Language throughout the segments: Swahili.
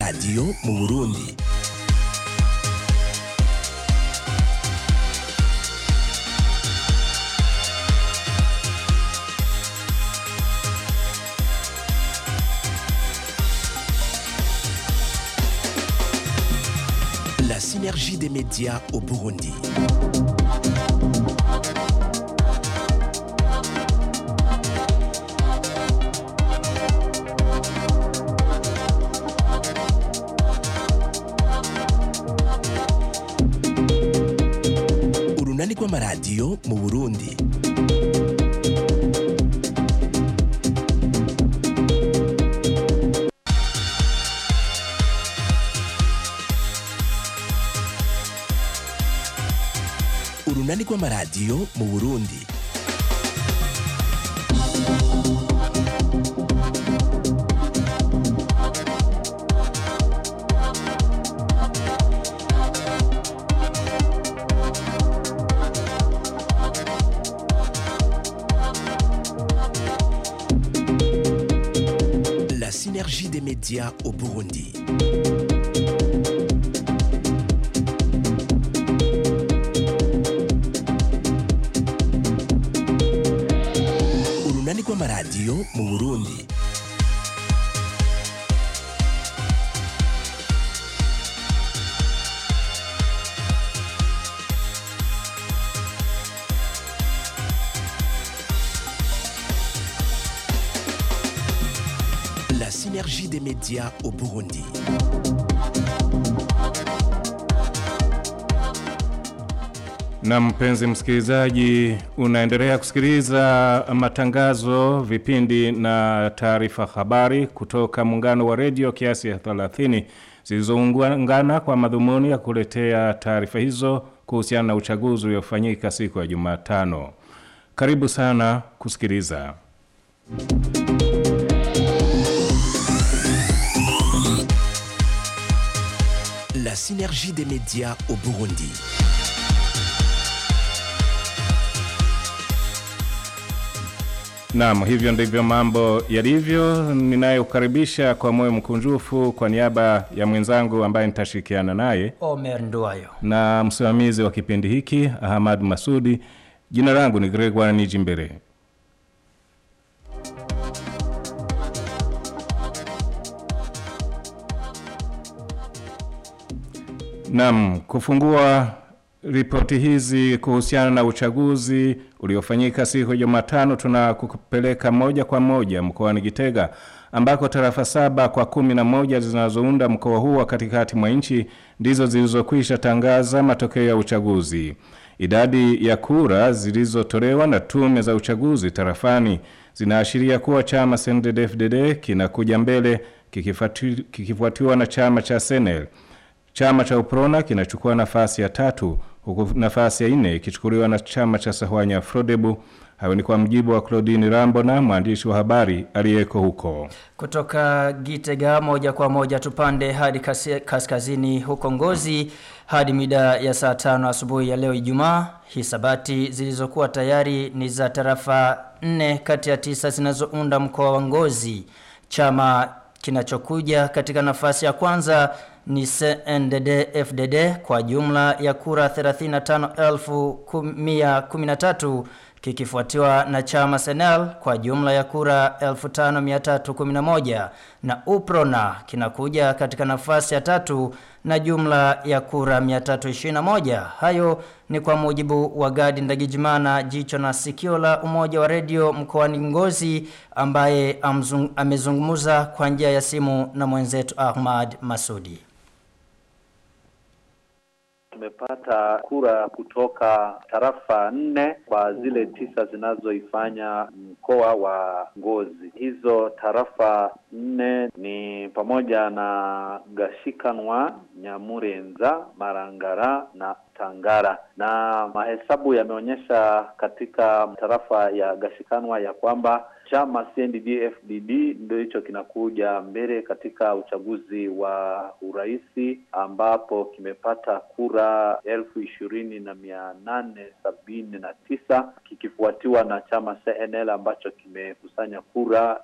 radiyo mu burundi La synergie des médias au Burundi. urunani rw'amaradiyo mu burundi urunani rw'amaradiyo mu burundi La synergie des médias au Burundi. urunani rw'amaradiyo mu burundi La synergie des médias au Burundi. Na mpenzi msikilizaji, unaendelea kusikiliza matangazo, vipindi na taarifa habari kutoka muungano wa redio kiasi ya 30 zilizoungana kwa madhumuni ya kuletea taarifa hizo kuhusiana na uchaguzi uliofanyika siku ya Jumatano. Karibu sana kusikiliza. La synergie des médias au Burundi. Naam, hivyo ndivyo mambo yalivyo. Ninayeukaribisha kwa moyo mkunjufu kwa niaba ya mwenzangu ambaye nitashirikiana naye Omer Nduwayo. na msimamizi wa kipindi hiki Ahmad Masudi. Jina langu ni Gregoire Nijimbere. Naam, kufungua ripoti hizi kuhusiana na uchaguzi uliofanyika siku ya Jumatano, tunakupeleka moja kwa moja mkoani Gitega ambako tarafa saba kwa kumi na moja zinazounda mkoa huu wa katikati mwa nchi ndizo zilizokwisha tangaza matokeo ya uchaguzi. Idadi ya kura zilizotolewa na tume za uchaguzi tarafani zinaashiria kuwa chama CNDD-FDD kinakuja mbele kikifuati- kikifuatiwa na chama cha Senel. Chama cha Uprona kinachukua nafasi ya tatu huku nafasi ya nne ikichukuliwa na chama cha Sahwanya Frodebu. Hayo ni kwa mjibu wa Claudine Rambona, mwandishi wa habari aliyeko huko. Kutoka Gitega moja kwa moja tupande hadi kasi- kaskazini huko Ngozi hadi mida ya saa tano asubuhi ya leo Ijumaa. Hisabati zilizokuwa tayari ni za tarafa nne kati ya tisa zinazounda mkoa wa Ngozi. Chama kinachokuja katika nafasi ya kwanza ni CNDD FDD kwa jumla ya kura 35,113 kikifuatiwa na chama Senel kwa jumla ya kura 5311 na Uprona kinakuja katika nafasi ya tatu na jumla ya kura 321. Hayo ni kwa mujibu wa Gadi Ndagijimana jicho na sikio la umoja wa redio mkoani Ngozi ambaye amzung, amezungumza kwa njia ya simu na mwenzetu Ahmad Masudi. Tumepata kura kutoka tarafa nne kwa zile tisa zinazoifanya mkoa wa Ngozi. Hizo tarafa nne ni pamoja na Gashikanwa, Nyamurenza, Marangara na Tangara, na mahesabu yameonyesha katika tarafa ya Gashikanwa ya kwamba chama CNDD-FDD ndio hicho kinakuja mbele katika uchaguzi wa uraisi ambapo kimepata kura elfu ishirini na mia nane sabini na tisa kikifuatiwa na chama CNL ambacho kimekusanya kura elfu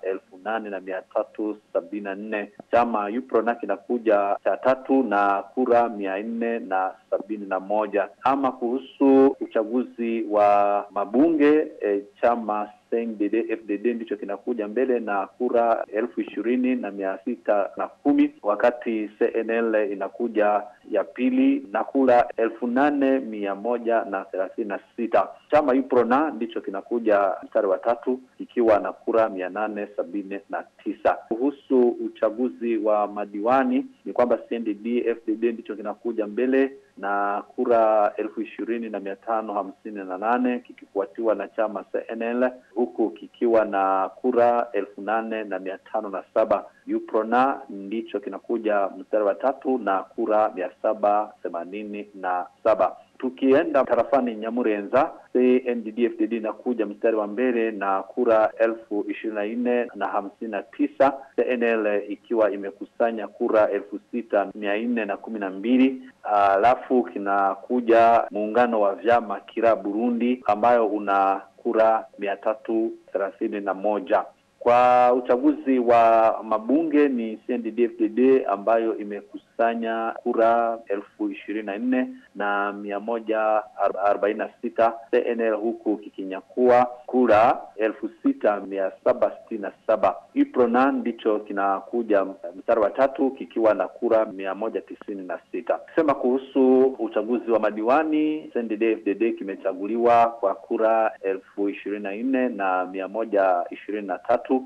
nane na mia tatu sabini na nne. Chama UPRONA kinakuja cha tatu na kura mia nne na sabini na moja. Ama kuhusu uchaguzi wa mabunge e, chama CNDD FDD ndicho kinakuja mbele na kura elfu ishirini na mia sita na kumi wakati CNL inakuja ya pili na kura elfu nane mia moja na thelathini na sita. Chama UPRONA ndicho kinakuja mstari wa tatu kikiwa na kura mia nane sabini na tisa. Kuhusu uchaguzi wa madiwani ni kwamba CNDD FDD ndicho kinakuja mbele na kura elfu ishirini na mia tano hamsini na nane kikifuatiwa na chama CNL huku kikiwa na kura elfu nane na mia tano na saba. UPRONA ndicho kinakuja mstari wa tatu na kura mia saba themanini na saba. Tukienda tarafani Nyamurenza, CNDD-FDD inakuja mstari wa mbele na kura elfu ishirini na nne na hamsini na tisa, CNL ikiwa imekusanya kura elfu sita mia nne na kumi na mbili. Alafu kinakuja muungano wa vyama Kira Burundi ambayo una kura mia tatu thelathini na moja. Kwa uchaguzi wa mabunge ni CNDD-FDD ambayo imekusanya kura elfu ishirini na nne na mia moja arobaini na sita CNL huku kikinyakua kura elfu sita mia saba sitini na saba. UPRONA ndicho kinakuja mstari wa tatu kikiwa na kura mia moja tisini na sita. Kusema kuhusu uchaguzi wa madiwani CNDD-FDD kimechaguliwa kwa kura elfu ishirini na nne na mia moja ishirini na tatu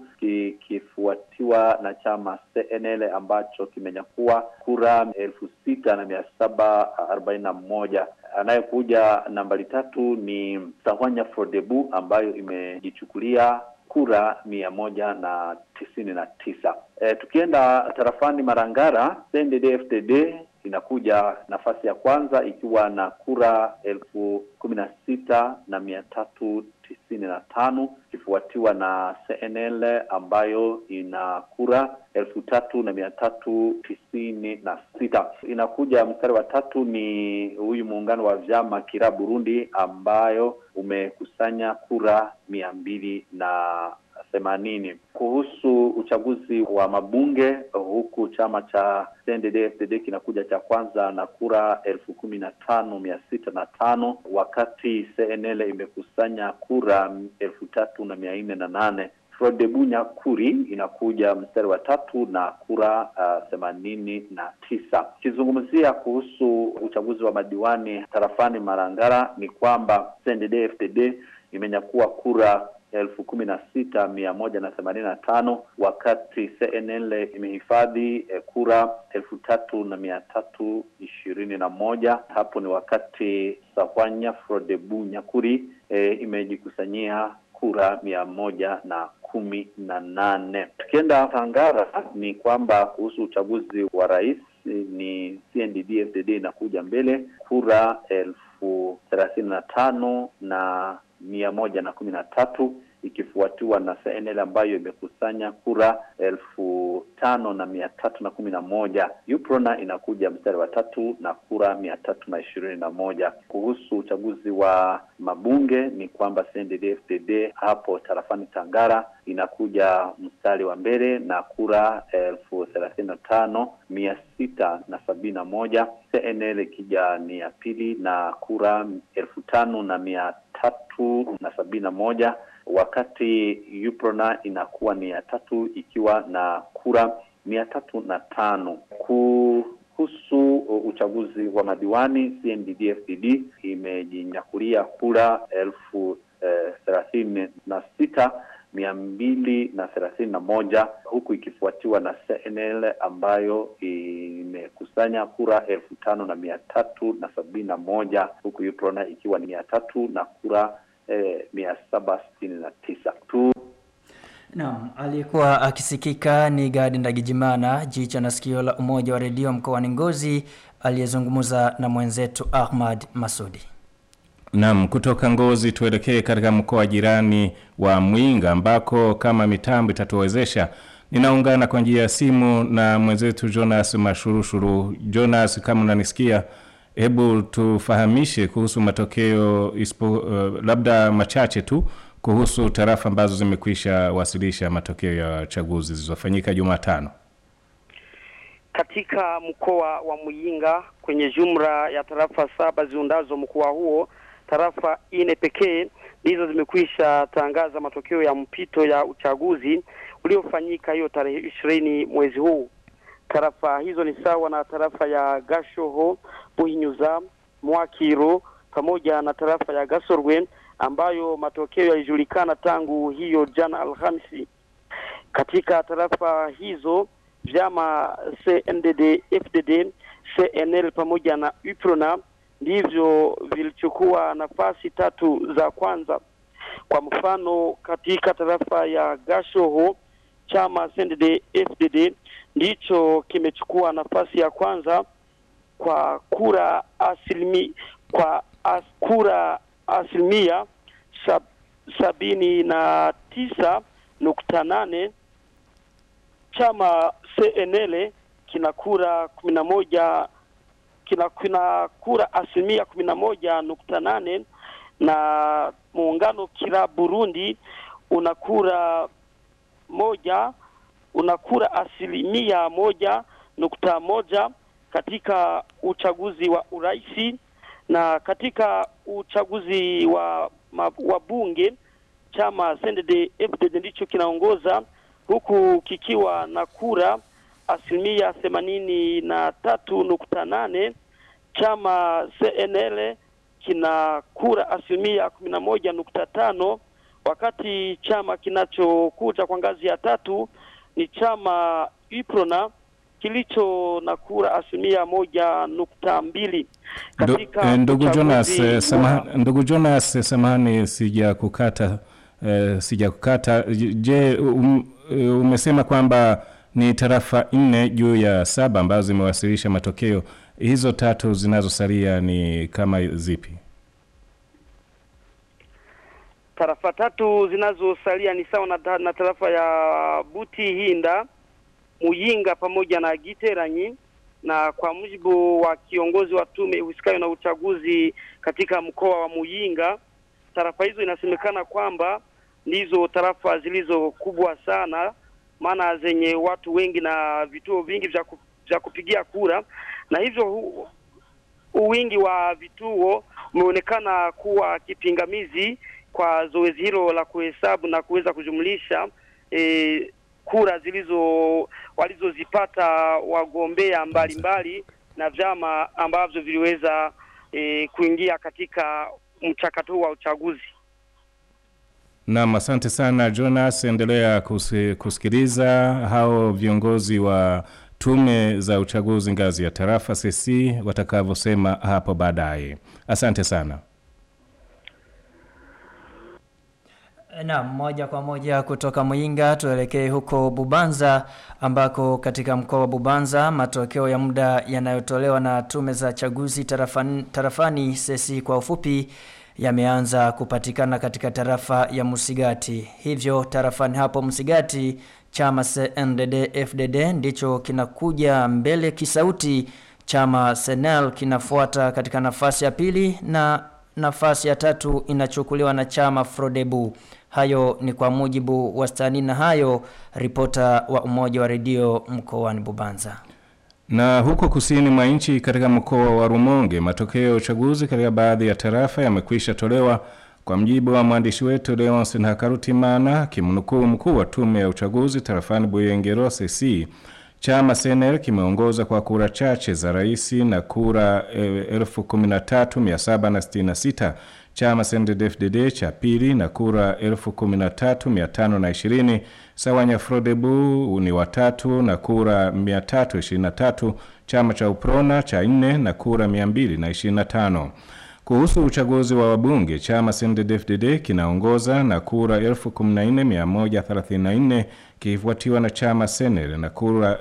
kikifuatiwa na chama CNL ambacho kimenyakua kura elfu sita na mia saba arobaini na moja. Anayekuja nambari tatu ni Sahwanya Frodebu ambayo imejichukulia kura mia moja na tisini na tisa. E, tukienda tarafani Marangara CNDD-FDD inakuja nafasi ya kwanza ikiwa na kura elfu kumi na sita na mia tatu tisini na tano ikifuatiwa na CNL ambayo ina kura elfu tatu na mia tatu tisini na sita. Inakuja mstari wa tatu ni huyu muungano wa vyama Kira Burundi ambayo umekusanya kura mia mbili na themanini. Kuhusu uchaguzi wa mabunge, huku chama cha CNDD-FDD kinakuja cha kwanza na kura elfu kumi na tano mia sita na tano wakati CNL imekusanya kura elfu tatu na mia nne na nane. Frodebu Nyakuri inakuja mstari wa tatu na kura themanini uh, na tisa. Ukizungumzia kuhusu uchaguzi wa madiwani tarafani Marangara ni kwamba CNDD-FDD imenyakua kura elfu kumi na sita mia moja na themanini na tano wakati CNL imehifadhi eh, kura elfu tatu na mia tatu ishirini na moja. Hapo ni wakati Sahwanya Frodebu Nyakuri eh, imejikusanyia kura mia moja na kumi na nane. Tukienda Tangara ni kwamba kuhusu uchaguzi wa rais ni CNDD-FDD inakuja mbele kura elfu thelathini na tano na mia moja na kumi na tatu ikifuatiwa na CNL ambayo imekusanya kura elfu tano na mia tatu na kumi na moja. UPRONA inakuja mstari wa tatu na kura mia tatu na ishirini na moja. Kuhusu uchaguzi wa mabunge ni kwamba CNDD-FDD hapo tarafani Tangara inakuja mstari wa mbele na kura elfu thelathini na tano mia sita na sabini na moja. CNL ikija ni ya pili na kura elfu tano na mia tatu na sabini na moja wakati UPRONA inakuwa ni ya tatu ikiwa na kura mia tatu na tano. Kuhusu uchaguzi wa madiwani CNDD-FDD imejinyakulia kura elfu eh, thelathini na sita mia mbili na thelathini na moja huku ikifuatiwa na CNL ambayo imekusanya kura elfu tano na mia tatu na sabini na moja huku UPRONA ikiwa ni mia tatu na kura eh, mia saba sitini na tisa tu. Naam, aliyekuwa akisikika ni Gadi Ndagijimana, jicho na sikio la umoja wa redio mkoani Ngozi, aliyezungumza na mwenzetu Ahmad Masudi. Naam, kutoka Ngozi tuelekee katika mkoa jirani wa Mwinga ambako kama mitambo itatuwezesha ninaungana kwa njia ya simu na mwenzetu Jonas Mashurushuru. Jonas, kama unanisikia, hebu tufahamishe kuhusu matokeo ispo, uh, labda machache tu kuhusu tarafa ambazo zimekwisha wasilisha matokeo ya chaguzi zilizofanyika Jumatano. Katika mkoa wa Muyinga kwenye jumla ya tarafa saba ziundazo mkoa huo, tarafa ine pekee ndizo zimekwisha tangaza matokeo ya mpito ya uchaguzi uliofanyika hiyo tarehe ishirini mwezi huu. Tarafa hizo ni sawa na tarafa ya Gashoho, Buhinyuza, Mwakiro pamoja na tarafa ya Gasorwe ambayo matokeo yalijulikana tangu hiyo jana Alhamisi. Katika tarafa hizo vyama CNDD, FDD, CNL pamoja na UPRONA ndivyo vilichukua nafasi tatu za kwanza. Kwa mfano, katika tarafa ya Gashoho chama CNDD FDD ndicho kimechukua nafasi ya kwanza kwa kura asilimi, kwa as, kura asilimia sab, sabini na tisa nukta nane chama CNL kina kura kumi na moja kina, kina kura asilimia kumi na moja nukta nane na muungano kila Burundi una kura moja una kura asilimia moja nukta moja katika uchaguzi wa uraisi na katika uchaguzi wa wa bunge chama CNDD FDD ndicho kinaongoza huku kikiwa na kura asilimia themanini na tatu nukta nane. Chama CNL kina kura asilimia kumi na moja nukta tano wakati chama kinachokuja kwa ngazi ya tatu ni chama UPRONA kilicho na kura asilimia moja nukta mbili katika ndugu Jonas wa... samaha, ndugu Jonas samahani sija kukata eh, sija kukata je um, umesema kwamba ni tarafa nne juu ya saba ambazo zimewasilisha matokeo hizo tatu zinazosalia ni kama zipi tarafa tatu zinazosalia ni sawa na, na tarafa ya Buti Hinda Muyinga pamoja na Giteranyi na kwa mujibu wa kiongozi wa tume husikayo na uchaguzi katika mkoa wa Muyinga, tarafa hizo inasemekana kwamba ndizo tarafa zilizo kubwa sana, maana zenye watu wengi na vituo vingi vya ku, vya kupigia kura, na hivyo hu, wingi wa vituo umeonekana kuwa kipingamizi kwa zoezi hilo la kuhesabu na kuweza kujumlisha e, kura zilizo walizozipata wagombea mbalimbali na vyama ambavyo viliweza e, kuingia katika mchakato huu wa uchaguzi. Naam, asante sana Jonas, endelea kusi, kusikiliza hao viongozi wa tume za uchaguzi ngazi ya tarafa CC watakavyosema hapo baadaye. Asante sana. Na moja kwa moja kutoka Muyinga tuelekee huko Bubanza ambako katika mkoa wa Bubanza matokeo ya muda yanayotolewa na tume za chaguzi tarafani, tarafani sesi kwa ufupi yameanza kupatikana katika tarafa ya Musigati. Hivyo tarafani hapo Musigati chama CNDD FDD ndicho kinakuja mbele kisauti, chama Senel kinafuata katika nafasi ya pili na nafasi ya tatu inachukuliwa na chama Frodebu. Hayo ni kwa mujibu wa stani na hayo ripota wa umoja wa redio mkoani Bubanza. Na huko kusini mwa nchi katika mkoa wa Rumonge, matokeo ya uchaguzi katika baadhi ya tarafa yamekwisha tolewa kwa mjibu wa mwandishi wetu Leonce Ntakarutimana, kimnukuu mkuu wa tume ya uchaguzi tarafani Buyengero CC. Chama CNL kimeongoza kwa kura chache za rais na kura e, 13766 chama CNDD-FDD cha pili na kura 13520 Sawanya Frodebu ni watatu na kura 323 chama cha Uprona cha nne na kura 225 kuhusu uchaguzi wa wabunge chama CNDD-FDD kinaongoza na kura 14134 kifuatiwa na chama Senel na kura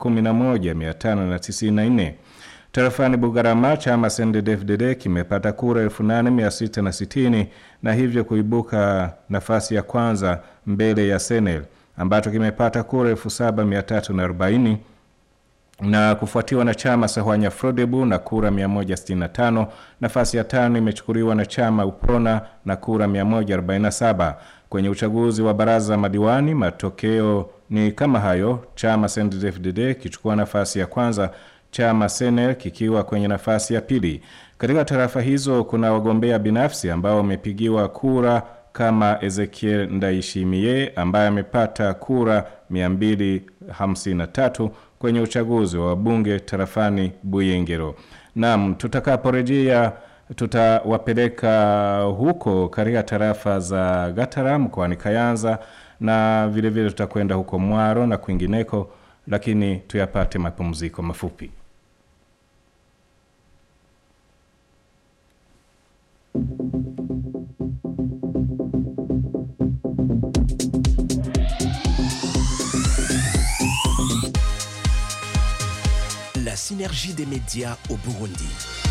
11594 Tarafani Bugarama chama CNDD-FDD kimepata kura 8660 na hivyo kuibuka nafasi ya kwanza mbele ya Senel ambacho kimepata kura 7340 na kufuatiwa na chama Sahwanya Frodebu na kura 165. Nafasi ya tano imechukuliwa na chama Uprona na kura 147. Kwenye uchaguzi wa baraza madiwani, matokeo ni kama hayo: chama CNDD-FDD kichukua nafasi ya kwanza, chama Senel kikiwa kwenye nafasi ya pili. Katika tarafa hizo kuna wagombea binafsi ambao wamepigiwa kura kama Ezekiel Ndaishimie ambaye amepata kura 253 kwenye uchaguzi wa wabunge tarafani Buyengero. Naam, tutakaporejea tutawapeleka huko katika tarafa za Gatara mkoani Kayanza na vile vile tutakwenda huko Mwaro na kwingineko, lakini tuyapate mapumziko mafupi. La synergie des médias au Burundi.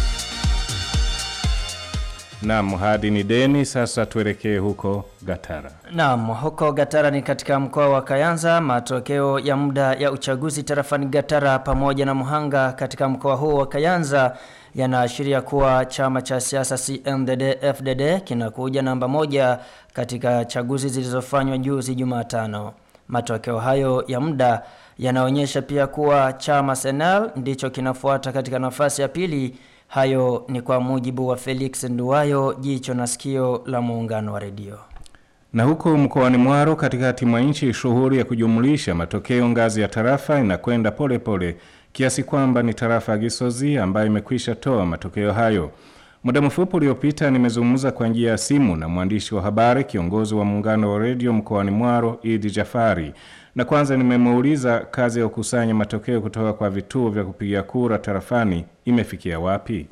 Naam, hadi ni deni. Sasa tuelekee huko Gatara. Naam, huko Gatara ni katika mkoa wa Kayanza. Matokeo ya muda ya uchaguzi tarafani Gatara pamoja na Muhanga katika mkoa huo wa Kayanza yanaashiria kuwa chama cha siasa CNDD FDD kinakuja namba moja katika chaguzi zilizofanywa juzi Jumatano. Matokeo hayo ya muda yanaonyesha pia kuwa chama Senal ndicho kinafuata katika nafasi ya pili. Hayo ni kwa mujibu wa Felix Nduwayo, jicho na sikio la muungano wa redio. Na huko mkoani Mwaro katikati mwa nchi, shughuli ya kujumlisha matokeo ngazi ya tarafa inakwenda pole pole kiasi kwamba ni tarafa ya Gisozi ambayo imekwisha toa matokeo hayo. Muda mfupi uliopita nimezungumza kwa njia ya simu na mwandishi wa habari kiongozi wa muungano wa redio mkoani Mwaro Idi Jafari, na kwanza nimemuuliza kazi ya kukusanya matokeo kutoka kwa vituo vya kupigia kura tarafani imefikia wapi.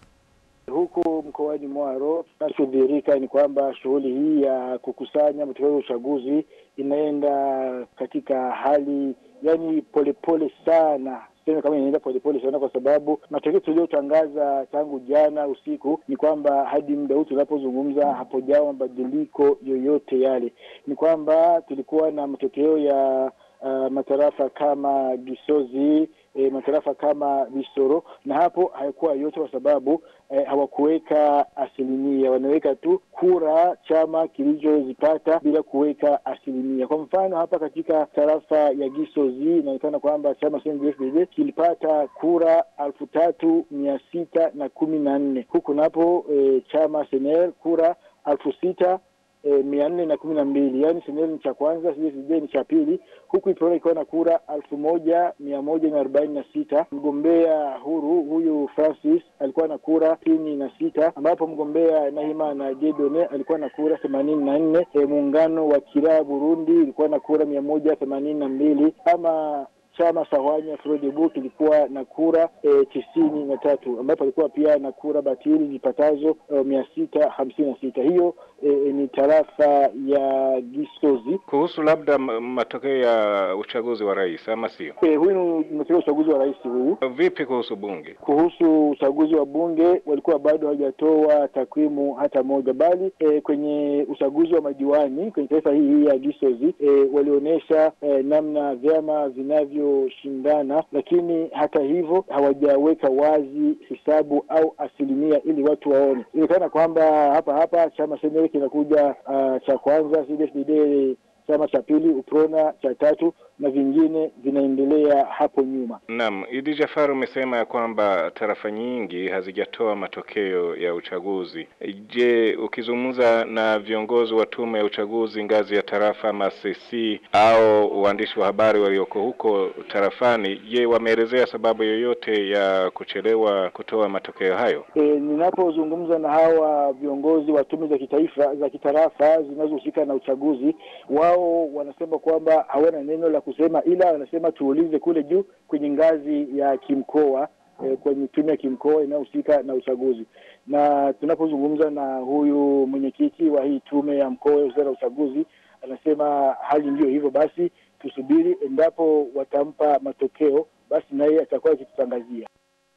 Huku mkoani Mwaro kinachodhihirika ni kwamba shughuli hii ya kukusanya matokeo ya uchaguzi inaenda katika hali yani polepole sana sema kama inaenda polepole sana, kwa sababu matokeo tuliotangaza tangu jana usiku ni kwamba hadi muda huu tunapozungumza hapojawa mabadiliko yoyote yale. Ni kwamba tulikuwa na matokeo ya uh, matarafa kama Gisozi e, matarafa kama Bisoro na hapo hayakuwa yote kwa sababu e, hawakuweka asilimia, wanaweka tu kura chama kilichozipata bila kuweka asilimia. Kwa mfano hapa katika tarafa ya Gisozi inaonekana kwamba chama CNDD-FDD kilipata kura elfu tatu mia sita na kumi na nne huku napo e, chama Senel kura elfu sita E, mia nne na kumi na mbili yaani Senel ni cha kwanza, CSD ni cha pili, huku Iprona ikiwa na kura elfu moja mia moja na arobaini na sita. Mgombea huru huyu Francis alikuwa na kura sitini na sita ambapo mgombea Nahima na Jedone alikuwa na kura themanini na nne. E, muungano wa Kiraa Burundi ilikuwa na kura mia moja themanini na mbili ama chama Sahwanya Frodebu kilikuwa na kura e, tisini na tatu ambapo alikuwa pia na kura batili zipatazo e, mia sita hamsini na sita. Hiyo e, ni tarafa ya Gisozi. Kuhusu labda matokeo ya uchaguzi wa rais ama sio? E, huyu ni matokeo ya uchaguzi wa rais huyu. Vipi kuhusu bunge? Kuhusu uchaguzi wa bunge walikuwa bado hawajatoa takwimu hata moja, bali e, kwenye uchaguzi wa madiwani kwenye taifa hii hii ya Gisozi e, walionyesha e, namna vyama vinavyo shindana lakini hata hivyo hawajaweka wazi hisabu au asilimia ili watu waone. Inaonekana kwamba hapa hapa chama Senel kinakuja uh, cha kwanza, CNDD-FDD chama cha pili, UPRONA cha tatu na vingine vinaendelea hapo nyuma. Naam, Idi Jafar umesema ya kwamba tarafa nyingi hazijatoa matokeo ya uchaguzi. Je, ukizungumza na viongozi wa tume ya uchaguzi ngazi ya tarafa masesi au waandishi wa habari walioko huko tarafani, je, wameelezea sababu yoyote ya kuchelewa kutoa matokeo hayo? E, ninapozungumza na hawa viongozi wa tume za kitaifa za kitarafa zinazohusika na uchaguzi, wao wanasema kwamba hawana neno la kusema, ila wanasema tuulize kule juu kwenye ngazi ya kimkoa e, kwenye tume ya kimkoa inayohusika na uchaguzi. Na tunapozungumza na huyu mwenyekiti wa hii tume ya mkoa ya na uchaguzi, anasema hali ndiyo hivyo, basi tusubiri, endapo watampa matokeo, basi naye atakuwa akitutangazia.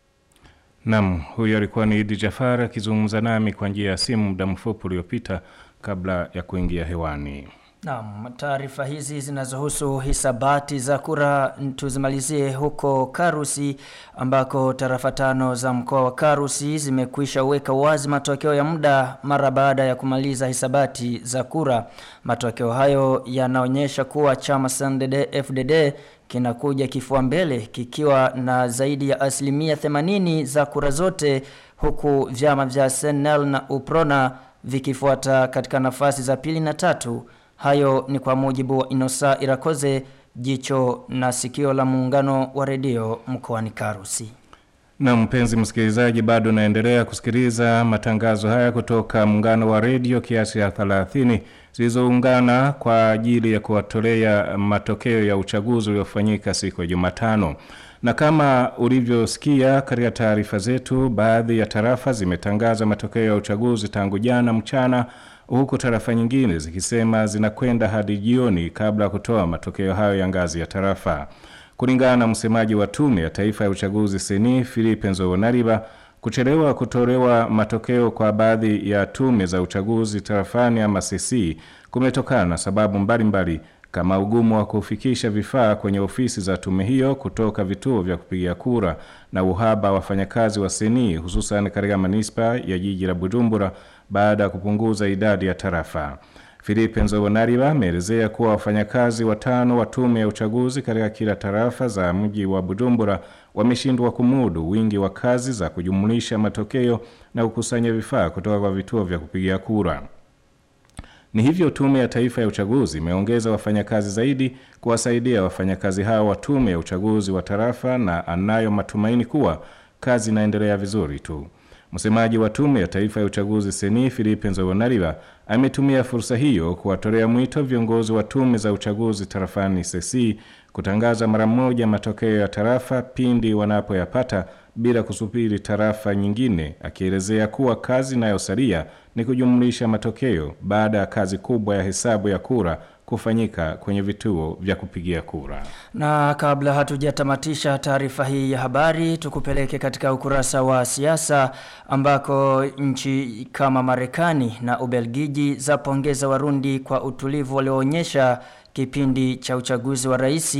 Naam, huyo alikuwa ni Idi Jafar akizungumza nami kwa njia ya simu muda mfupi uliopita kabla ya kuingia hewani. Naam, taarifa hizi zinazohusu hisabati za kura tuzimalizie huko Karusi ambako tarafa tano za mkoa wa Karusi zimekwisha weka wazi matokeo ya muda mara baada ya kumaliza hisabati za kura. Matokeo hayo yanaonyesha kuwa chama CNDD FDD kinakuja kifua mbele kikiwa na zaidi ya asilimia 80 za kura zote huku vyama vya SNL na UPRONA vikifuata katika nafasi za pili na tatu. Hayo ni kwa mujibu wa Inosa Irakoze jicho na sikio la muungano wa redio mkoani Karusi. Na mpenzi msikilizaji bado naendelea kusikiliza matangazo haya kutoka muungano wa redio kiasi ya 30 zilizoungana kwa ajili ya kuwatolea matokeo ya uchaguzi uliofanyika siku ya Jumatano. Na kama ulivyosikia katika taarifa zetu, baadhi ya tarafa zimetangaza matokeo ya uchaguzi tangu jana mchana huku tarafa nyingine zikisema zinakwenda hadi jioni kabla ya kutoa matokeo hayo ya ngazi ya tarafa. Kulingana na msemaji wa tume ya taifa ya uchaguzi seni Philippe Nzobonariba, kuchelewa kutolewa matokeo kwa baadhi ya tume za uchaguzi tarafani ama CC kumetokana na sababu mbalimbali mbali, kama ugumu wa kufikisha vifaa kwenye ofisi za tume hiyo kutoka vituo vya kupigia kura na uhaba wa wafanyakazi wa seni hususan katika manispa ya jiji la Bujumbura baada ya kupunguza idadi ya tarafa. Philippe Nzobonariba ameelezea kuwa wafanyakazi watano wa tume ya uchaguzi katika kila tarafa za mji wa Bujumbura wameshindwa kumudu wingi wa kazi za kujumulisha matokeo na kukusanya vifaa kutoka kwa vituo vya kupigia kura. Ni hivyo tume ya taifa ya uchaguzi imeongeza wafanyakazi zaidi kuwasaidia wafanyakazi hao wa tume ya uchaguzi wa tarafa na anayo matumaini kuwa kazi inaendelea vizuri tu. Msemaji wa tume ya taifa ya uchaguzi seni Philippe Nzobonariba ametumia fursa hiyo kuwatolea mwito viongozi wa tume za uchaguzi tarafani sesi kutangaza mara moja matokeo ya tarafa pindi wanapoyapata bila kusubiri tarafa nyingine, akielezea kuwa kazi inayosalia ni kujumlisha matokeo baada ya kazi kubwa ya hesabu ya kura kufanyika kwenye vituo vya kupigia kura. Na kabla hatujatamatisha taarifa hii ya habari, tukupeleke katika ukurasa wa siasa ambako nchi kama Marekani na Ubelgiji zapongeza Warundi kwa utulivu walioonyesha kipindi cha uchaguzi wa rais,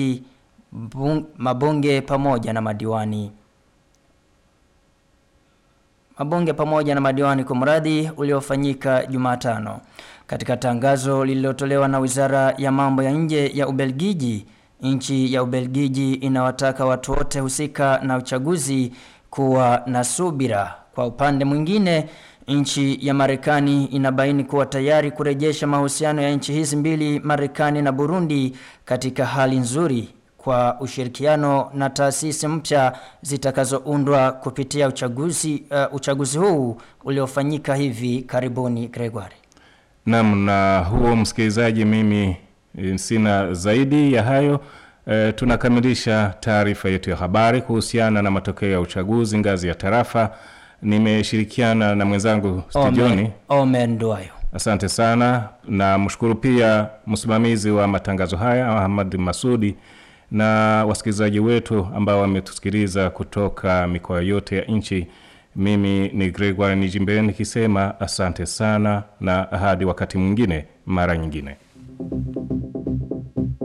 mabunge pamoja na madiwani. Mabunge pamoja na madiwani kwa mradi uliofanyika Jumatano. Katika tangazo lililotolewa na Wizara ya Mambo ya Nje ya Ubelgiji, nchi ya Ubelgiji inawataka watu wote husika na uchaguzi kuwa na subira. Kwa upande mwingine, nchi ya Marekani inabaini kuwa tayari kurejesha mahusiano ya nchi hizi mbili, Marekani na Burundi, katika hali nzuri kwa ushirikiano na taasisi mpya zitakazoundwa kupitia uchaguzi uh, uchaguzi huu uliofanyika hivi karibuni Gregory. Naam, na huo msikilizaji, mimi sina zaidi ya hayo. E, tunakamilisha taarifa yetu ya habari kuhusiana na matokeo ya uchaguzi ngazi ya tarafa. Nimeshirikiana na mwenzangu studioni Omen Duayo. Asante sana na mshukuru pia msimamizi wa matangazo haya Ahmad Masudi na wasikilizaji wetu ambao wametusikiliza kutoka mikoa yote ya nchi. Mimi ni Gregoire Nijimbe nikisema asante sana na hadi wakati mwingine mara nyingine.